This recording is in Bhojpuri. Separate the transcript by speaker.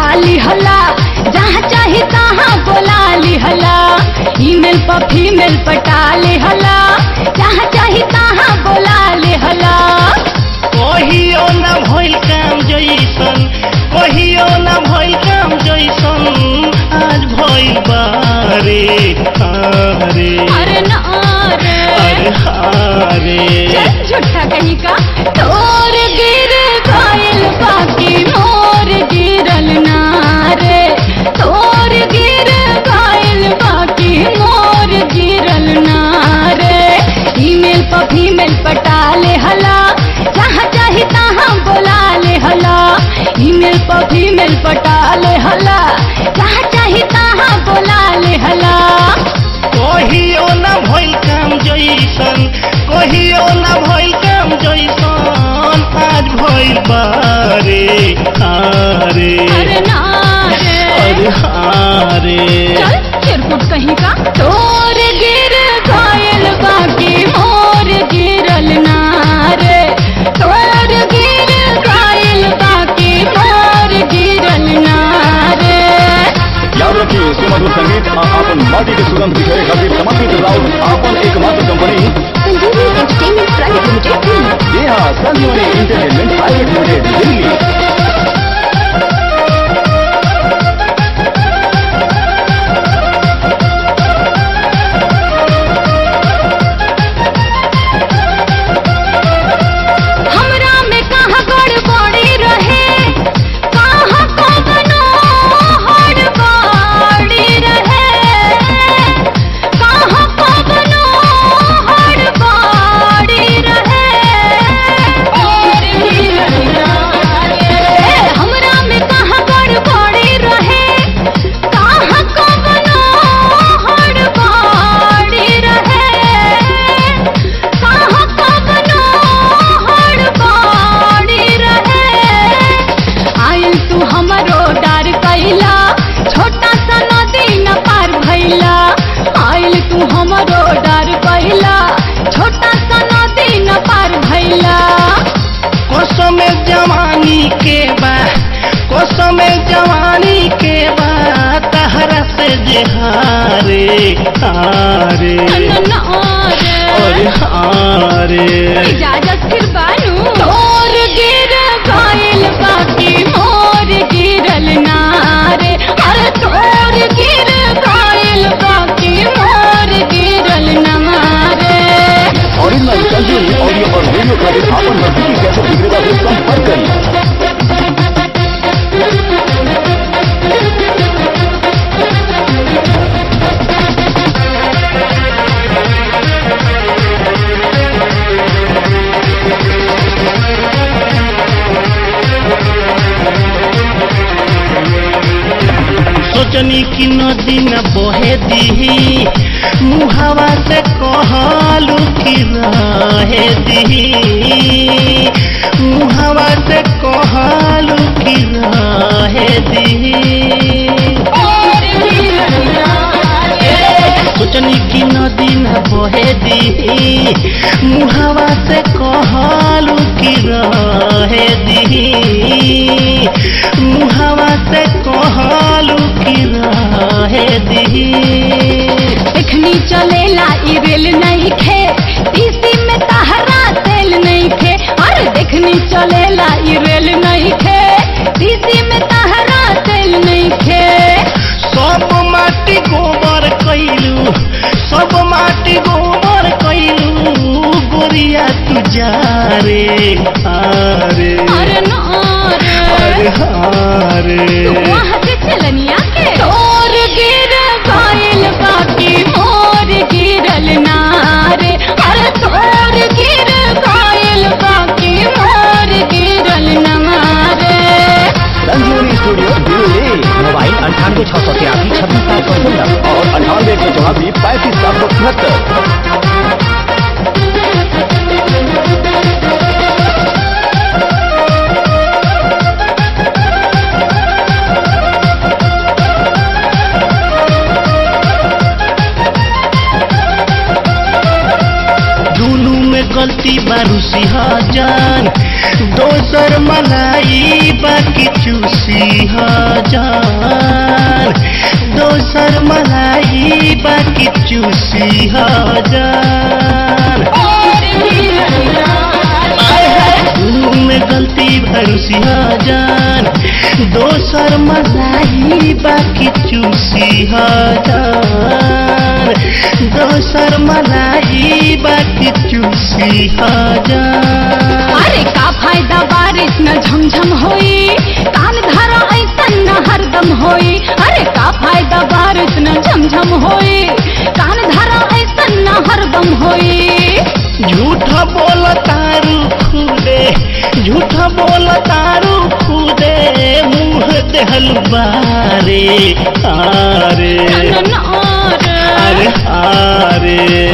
Speaker 1: लिहला जहाँ चाही तहाँ बोला लिहला ईमेल पर फीमेल पटा लिहला जहाँ चाही तहाँ बोला लिहला
Speaker 2: कहियो ना भइल काम जैसन कहियो ना भइल काम जैसन आज भइल बारे हारे
Speaker 1: अरे ना रे
Speaker 2: अरे हारे
Speaker 1: चल झूठा कहीं का तोर गिर गइल बाकी मोर गिरल ना रे तोर गिर गइल बाकी मोर गिरल ना रे ईमेल पर फीमेल पटा ले हला जहाँ चाही तहाँ बोला ले हला ईमेल पर फीमेल पटा ले हला जहाँ चाही तहाँ बोला ले हला
Speaker 2: कहियो ना भइल काम जैसन कहियो ना भइल काम जैसन आज भइल बारे हारे
Speaker 1: अरे ना रे
Speaker 2: अरे हारे
Speaker 1: चल चिरकुट कहीं का तोर गिर गइल बाकी मोर गिरल ना रे तोर गिर गइल बाकी मोर गिरल ना रे
Speaker 3: याद रखिए सुमधुर संगीत आ आपन माटी के सुगंध बिखेरे खातिर समर्पित राउत आपन एकमात्र कंपनी
Speaker 1: संजीवनी एंटरटेनमेंट प्राइवेट लिमिटेड
Speaker 3: जी हाँ संजीवनी इंटरटेनमेंट प्राइवेट लिमिटेड दिल्ली
Speaker 1: हमरा में कहाँ गड़बड़ी रहे कहाँ कवनो हड़बड़ी रहे कहाँ कवनो हड़बड़ी रहे हमरा में कहाँ गड़बड़ी रहे कहाँ कवनो हड़बड़ी रहे कहाँ कवनो हड़बड़ी रहे आइल तू हमरो डर कैला छोटा सा नदी न पार भैला आइल तू हमरो डर कैला छोटा सा नदी न पार भैला
Speaker 2: कसम जवानी के बा कसम जवानी के बा तहरा से जे हारे हारे अरे हारे
Speaker 1: इजाजत फिर बानू तोर गिर गइल बाकी मोर गिरल ना रे अरे तोर गिर गइल बाकी मोर गिरल ना रे
Speaker 3: ओरिजिनल संजीवनी ऑडियो और वीडियो खातिर आपन नजदीकी कैसे विक्रेता से संपर्क करें
Speaker 2: सोचनी की नदी न बहे दी मुहावा से कहलू की रहे दी मुहावा से कहलू की रहे दी सोचनी की नदी न बहे दी मुहावा से कहलू की रहे दी मुहावा से कहलू की रहे दी
Speaker 1: एखनी चलेला ई रेल नहीं खे तीसी में तहरा तेल नहीं खे अरे देखनी चलेला ई रेल नहीं खे तीसी में तहरा तेल नहीं खे
Speaker 2: सब माटी गोबर कैलू सब माटी गोबर कैलू गोरिया तू जा रे हारे
Speaker 1: अरे ना
Speaker 2: अरे
Speaker 1: रे
Speaker 2: हारे
Speaker 1: तू वहाँ से चलनिया के तोर गिर गइल बाकी मोर गिरल ना रे अरे तोर गिर गइल बाकी मोर गिरल ना रे
Speaker 3: संजीवनी स्टूडियो दिल्ली मोबाइल अंठानवे छः सौ तिरासी छब्बीस सात सौ सोलह और अंठानवे एक सौ चौरासी पैंतीस सात सौ तिहत्तर
Speaker 2: दुनू में गलती बारू सिंहजान दोसर मलाई बाकी चूसी हजार दोसर मलाई बाकी चूसी हजार दुनू में गलती भरूसी हजार दोसर मलाई बाकी चूसी हजार दोसर मलाई बाकी चूसी हजार
Speaker 1: अरे का फायदा बारिश न झमझम होई कान धारा ऐसन न हरदम होई अरे का फायदा बारिश न झमझम होई कान धारा ऐसन न हरदम होई
Speaker 2: झूठ बोल तारू खुदे झूठ बोल तारू खुदे मुंह देहल बारे आरे
Speaker 1: न- न- न-
Speaker 2: अरे आरे